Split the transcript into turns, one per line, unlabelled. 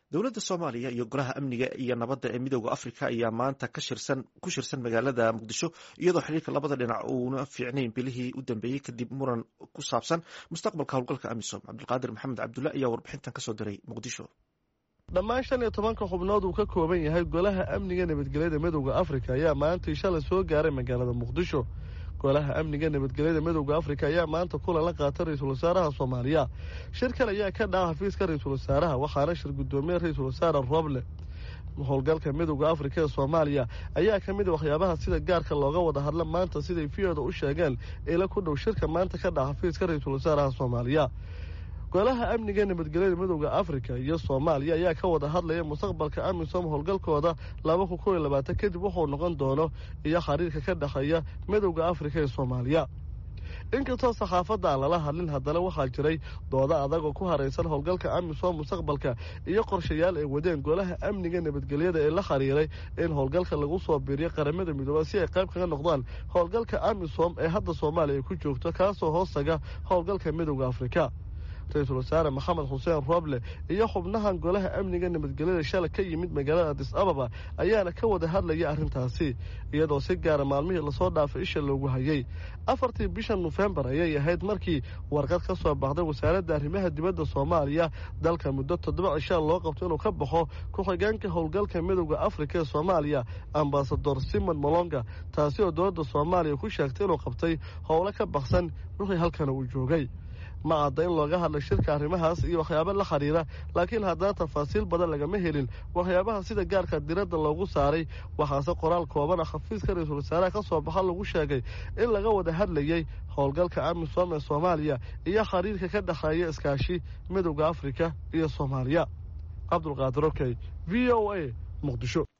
dowladda soomaaliya iyo golaha amniga iyo nabadda ee midooda afrika ayaa maanta ku shirsan magaalada muqdisho iyadoo xiriirka labada dhinac uuna fiicnayn bilihii u dambeeyey kadib muran ku saabsan mustaqbalka howlgalka amisom cabdulqaadir maxamed cabdulle ayaa warbixintan kasoo diray muqdisho
dhammaan shan iyo tobanka xubnood uu ka kooban yahay golaha amniga nabadgelyada midowda afrika ayaa maantii shalay soo gaaray magaalada muqdisho golaha amniga nabadgelyada midowda afrika ayaa maanta kulan la qaatay ra-iisul wasaaraha soomaaliya shirkan ayaa ka dhaca xafiiska ra-iisul wasaaraha waxaana shir guddoomiye ra-iisul wasaare roble howlgalka midowda afrika ee soomaaliya ayaa ka mid a waxyaabaha sida gaarka looga wada hadla maanta siday viyooda u sheegeen ila ku dhow shirka maanta ka dhaca xafiiska ra-iisul wasaaraha soomaaliya golaha amniga nabadgelyada midowda afrika iyo soomaaliya ayaa ka wada hadlaya mustaqbalka amisom howlgalkooda laba kun kow iyo labaatan kadib wuxuu noqon doono iyo xiriirka ka dhexeeya midowda afrika ee soomaaliya inkastoo saxaafadda aan lala hadlin haddana waxaa jiray doodo adag oo ku haraysan howlgalka amisom mustaqbalka iyo qorshayaal ay wadeen golaha amniga nabadgelyada ee la xiriiray in howlgalka lagu soo biiriyo qaramada midooba si ay qayb kaga noqdaan howlgalka amisom ee hadda soomaaliya ay ku joogto kaasoo hoostaga howlgalka midowda afrika ra-iisul wasaare maxamed xuseen roble iyo xubnahan golaha amniga nabadgelyada shalay ka yimid magaalada adis ababa ayaana ka wada hadlaya arrintaasi iyadoo si gaara maalmihii lasoo dhaafay isha loogu hayay afartii bisha nofembar ayay ahayd markii warqad ka soo baxday wasaaradda arrimaha dibadda soomaaliya dalka muddo toddoba cishaan loo qabto inuu ka baxo ku-xigeenka howlgalka midowda afrika ee soomaaliya ambasador simon molonga taasi oo dowladda soomaaliya ku sheegtay inuu qabtay howlo ka baxsan wixii halkana uu joogay ma cadda in looga hadlay shirka arrimahaas iyo waxyaabo la xiriira laakiin haddana tafaasiil badan lagama helin waxyaabaha sida gaarka diradda loogu saaray waxaase qoraal kooban ah xafiiska ra-iisul wasaaraha ka soo baxa lagu sheegay in laga wada hadlayey howlgalka amisom ee soomaaliya iyo xiriirka ka dhexeeya iskaashi midowda afrika iyo soomaaliya cabdulqaadir okey v o a muqdisho